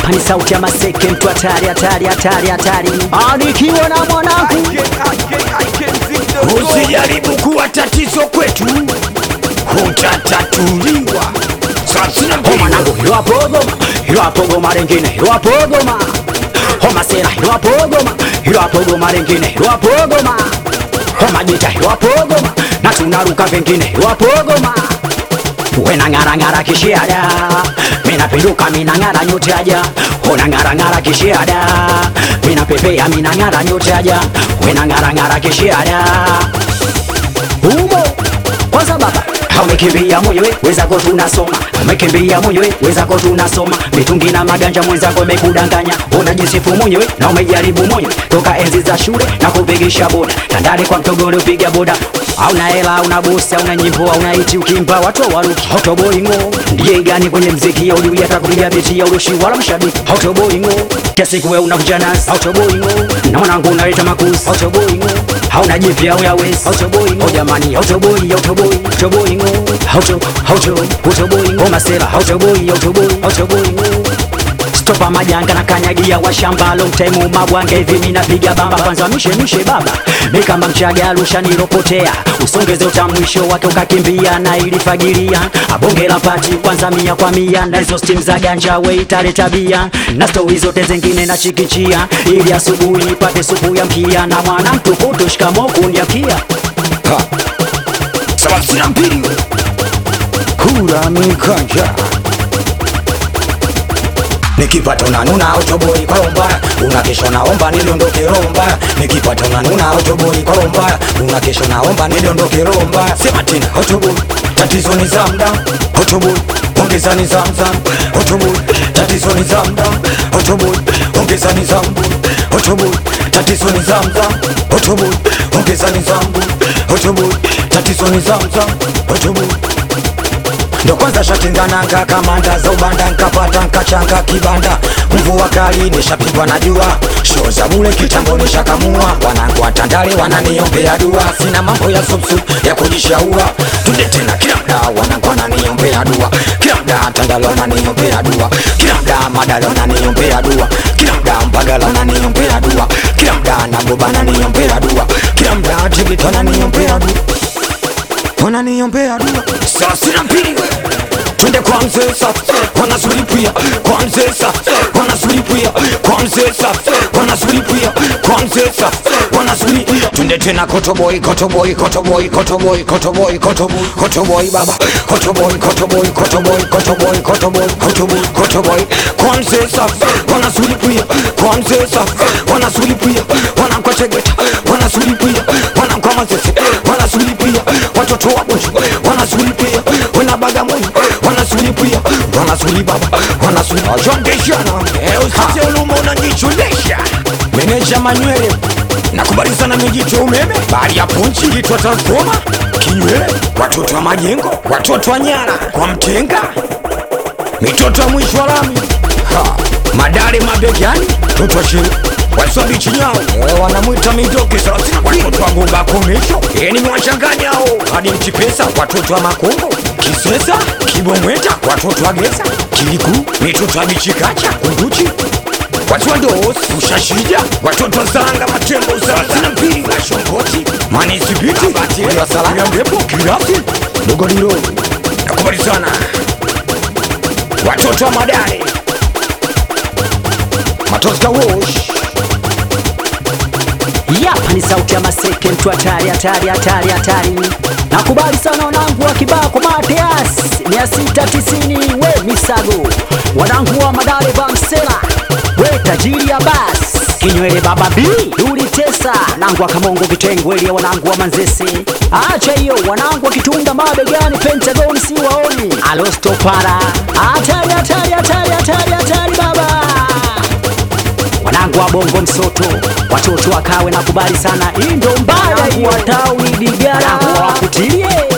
Hapa ni sauti ya Maseke, mtu hatari hatari hatari hatari, anikiwa na mwanangu Usijaribu kuwa tatizo kwetu, hutatatuliwa. Sasa Ho mwanangu, hilo hapo Goma, hilo hapo Goma lengine, hilo hapo Goma. Ho masera, hilo hapo Goma, hilo hapo Goma lengine, hilo hapo Goma. Ho majita, hilo hapo Goma, na tunaruka vingine, hilo hapo Goma. Wena ngara ngara kishiada, mina pinduka mina ngara nyote aja. Ona ngara ngara kishiada, mina pepea mina ngara nyote aja. Wena ngara ngara kishiada. Umo kwanza baba umekimbia mwenyewe wezako tunasoma umekimbia mwenyewe wezako tunasoma mitungi na maganja mwenzako imekudanganya unajisifu mwenyewe na umejaribu mwenyewe toka enzi za shule na kupigisha boda tandale kwa mtogole upiga boda hauna hela hauna bosi hauna nyimbo hauna iti ukimba watu waruki hautoboingo ndiye gani kwenye mziki ya uliwi hata kupiga biti ya urushi wala mshabiki hautoboingo kiasi kuwe unakuja nasi hautoboingo na mwanangu unaleta makuzi hautoboingo hauna jipya au yawezi hautoboingo jamani hautoboi hautoboi hautoboingo hauto hauto hautoboingo masera hautoboi hautoboi hautoboingo stopa majanga na kanyagia wa shamba long time mabwange hivi mimi napiga bamba kwanza mishe mishe baba mi kama mchaga alusha nilopotea usongeze utamwisho wake ukakimbia na ilifagilia abonge la pati kwanza mia kwa mia na hizo stim za ganja we itale tabia na stori zote zingine na chikichia ili asubuhi ipate supu ya mkia na mwana mtukutu shikamo kunyakia sabini na mbili kura mikanja nikipata unanuna utoboi kwa rombaya unakesha naomba niliondoke romba nikipata unanuna utoboi kwa rombaya unakesha naomba niliondoke romba sema tena utoboi tatizo ni zamda utoboi ongeza ni zamzam utoboi tatizo ni zamda utoboi ongeza ni zambu utoboi tatizo ni zamzam utoboi ongeza ni zambu utoboi tatizo ni zamzam utoboi ndo kwanza shatingananga kamanda za ubanda nkapata nkachanga kibanda mvua kali nishapigwa na jua sho za bule kitambo nishakamua wanangu watandale wananiombea dua sina mambo ya supsu ya kujishaua tunde tena kila mda wanangu wananiombea dua kila mda tandale wananiombea dua kila mda madale wananiombea dua kila mda mpagala wananiombea dua kila mda nagoba wananiombea dua kila mda tigito wananiombea dua wananiombea dua saa sina mbili twende kwa mzee safi wanazulipia kwa mzee safi wanazulipia kwa mzee safi wanazulipia kwa mzee safi wanazulipia twende tena kotoboi kotoboi kotoboi kotoboi kotoboi kotoboi kotoboi baba kotoboi kotoboi kotoboi kotoboi kotoboi kotoboi kotoboi kwa mzee safi wanazulipia kwa mzee safi wanazulipia wanamkwachegeta wanazulipia wanamkwamazese wanazulipia watoto wabuju wanazulipia wenabagamoni wanazulipia wanazuli baba wanazuli wajondeshana usise uluma unajichulesha meneja manywele nakubalizana mijicho umeme bali ya punchi litwa transfoma kinywele watoto wa majengo watoto wa nyara kwa mtenga mitoto ya mwisho wa lami Ha, madare mabegani toto shini wasobi chinyao Eh, wanamwita midoke thelathini watoto wa ngumba komesho Eh, nimewachanganya hao hadi mchipesa watoto wa makongo kisesa kibomweta watoto wa gesa kiliku mitoto ya bichikacha kunduchi watu wa ndos ushashija watoto wa zanga matembo thelathini na mbili washongoti manisibiti wasalaya mrepo kirasi dogodiro nakubali sana watoto wa madare matoska wosh Yapa ni sauti ya Maseke, mtu hatari hatari hatari hatari. Nakubali sana wanangu wa Kibako Mateas 690 we Misago, wanangu wa Madale Bamsela, we tajiri ya bas kinywele baba B Duli Tesa, wanangu wa Kamongo Kitengweli, wanangu wa Manzese, acha hiyo, wanangu wa Kitunda mabegani, Pentagon si waoni, Alosto para hatari hatari hatari hatari hatari baba wanangu wa bongo msoto watoto wakawe nakubali sana hii ndo mbaya hii wa tauni digara wakutilie